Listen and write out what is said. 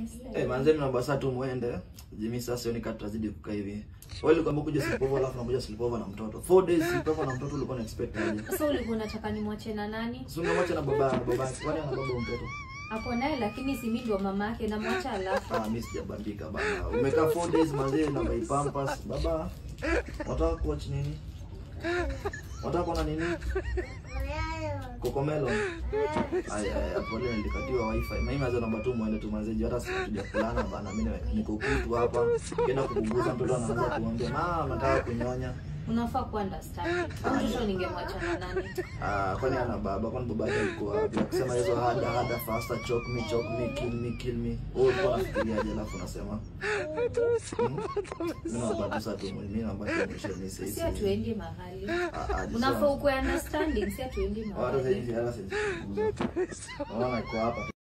Eh, manze mimi naomba saa tu muende. Jimi sasa sioni kama tutazidi kukaa hivi. Wewe ulikuwa kuja sleepover alafu nakuja sleepover na mtoto. 4 days sleepover na mtoto ulikuwa na expect aje? Sasa ulikuwa unataka nimwache na nani? Si ungemwacha na baba na baba. Kwani ana baba mtoto? Hapo naye lakini si mimi ndio mama yake na mwacha alafu. Ah, mimi sijabambika bana. Umekaa 4 days manze na my pampers. Baba. Wataka kuwatch nini? Wataka kuona nini? Kokomelo. Aya, aya, pole nilikatiwa wifi. Mimi mazo namba tu muende tu manze juu hata sikuja kulana bana. Mimi niko kutu hapa. Kienda kupunguza mtoto anaanza kuongea, "Mama, nataka kunyonya." Unafaa ku understand. Au mtoto ningemwacha na nani? Ah, kwani ana baba? Kwani baba yake alikuwa wapi? Akisema hizo hada hada faster choke me choke me kill me kill me. Wewe ulikuwa unafikiriaje alafu unasema? Hmm? Mimi naomba tu sasa tu mimi naomba tu mwisho ni sisi. Si atuendi mahali. Ah, ah, Unafaa ukuwe understanding, si atuendi Watu sasa mahali. hivi hata sisi. Unaona iko hapa